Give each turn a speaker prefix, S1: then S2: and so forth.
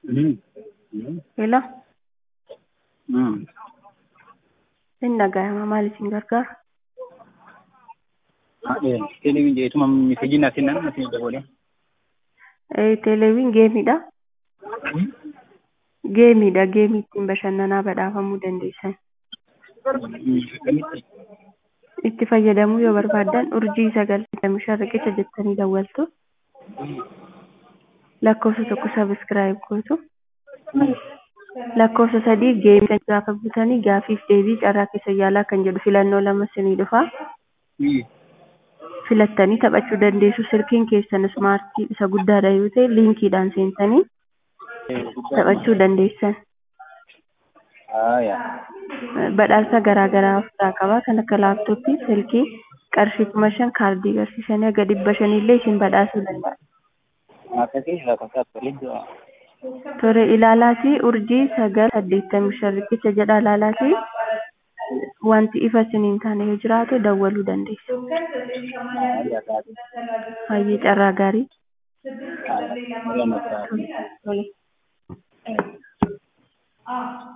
S1: Hello, inni dhaga'ama maal isin gargaara?
S2: Televiin jeetuma miseejii naaf kennan naaf dabalee.
S1: Teleeviin geemiidha. Geemiidha. Geemii ittiin bashannanaa badhaafamuu dandeessan.
S2: Akkamitti?
S1: Itti fayyadamuu yoo barbaaddan urjii sagaltamii shan riqicha jettanii dawwaltu. Lakkoofsa tokko sabiskiraayib gootu. Lakkoofsa sadii geemii gaafa butanii gaafiif deebii carraa keessa yaalaa kan jedhu filannoo lama isinii dhufa. Filattanii taphachuu dandeessu. Silkiin keessan ismaartii isa guddaadha yoo ta'e liinkiidhaan seentanii taphachuu dandeessan. Badhaasa garaa garaa ofirraa qaba. Kan akka laaptooppii, silkii, qarshii kuma shan kaardii garsiisanii haga dhibba shanillee isin badhaasuu danda'a. Tore ilaalaatii urjii sagal saddeettamii shan riqicha jedha ilaalaatii wanti ifa isiniin taane yoo jiraate dawwaluu dandeessu. Baay'ee carraa gaarii. Tole.